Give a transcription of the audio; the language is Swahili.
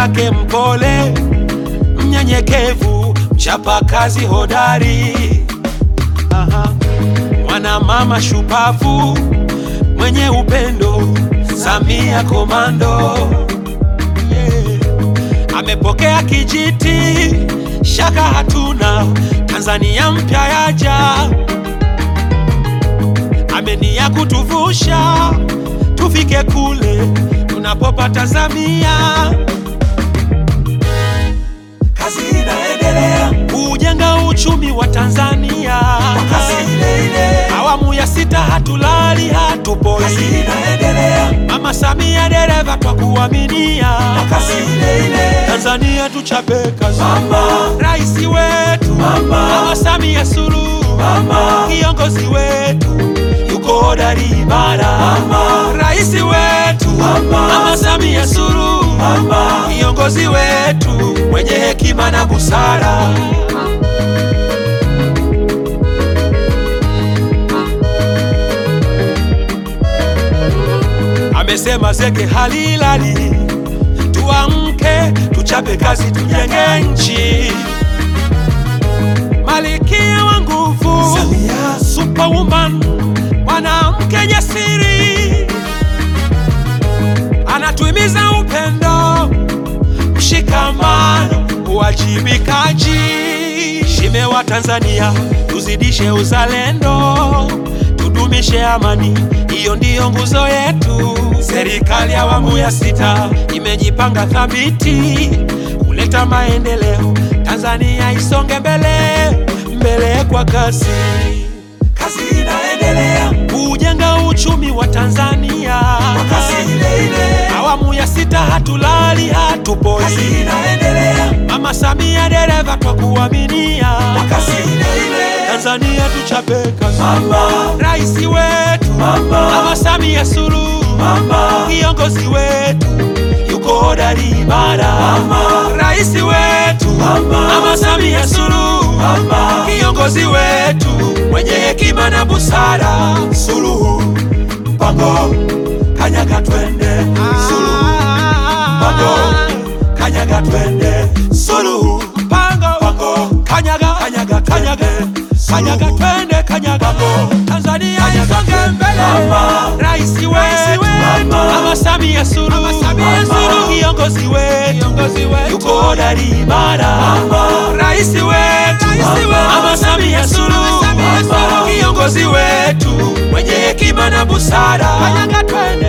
yake mpole, mnyenyekevu, mchapa kazi hodari. Aha. Mwana mama shupavu, mwenye upendo, Samia komando yeah. Amepokea kijiti, shaka hatuna, Tanzania mpya yaja, amenia kutuvusha tufike kule tunapopata Samia. Kazi inaendelea kujenga uchumi wa Tanzania kwa kasi ile ile. Awamu ya sita hatulali hatupoi, kazi inaendelea. Mama Samia dereva twa kuaminia kwa kasi ile ile. Tanzania tuchape kazi, mama rais wetu, mama, Mama Samia Suluhu, mama kiongozi wetu yuko hodari imara, mama rais wetu, mama, Mama Samia Suluhu, mama kiongozi wetu mwenye hekima na busara. Amesema zege halilali, tuamke, tuchape kazi, tujenge nchi. Malikia wa nguvu, Samia superwoman, mwanamke jasiri, anatuhimiza upendo, mshikamano, uwajibikaji. Shime wa Tanzania, tuzidishe uzalendo, tudumishe amani, hiyo ndiyo nguzo yetu. Serikali ya awamu ya sita imejipanga thabiti kuleta maendeleo, Tanzania isonge mbele mbele kwa kasi. Kazi inaendelea kujenga uchumi wa Tanzania kwa kasi ile ile. Awamu ya sita hatulali hatupoi, kazi inaendelea. Mama Samia dereva twa kuaminia kwa kasi ile ile. Tanzania tuchape kazi, mama rais wetu, mama, Mama Samia Suluhu, mama kiongozi wetu yuko hodari imara, mama rais wetu, mama, Mama Samia Suluhu, mama kiongozi wetu mwenye hekima na busara. Suluhu mpango kanyaga twende, Suluhu mpango kanyaga twende, Suluhu mpango mpango kanyaga kanyaga kanyaga kanyaga twende kanyaga Tanzania isonge mbele, rais wetu Mama Samia Suluhu, kiongozi wetu yuko hodari imara, rais wetu Mama Samia Suluhu, kiongozi wetu mwenye hekima na busara. Kanyaga twende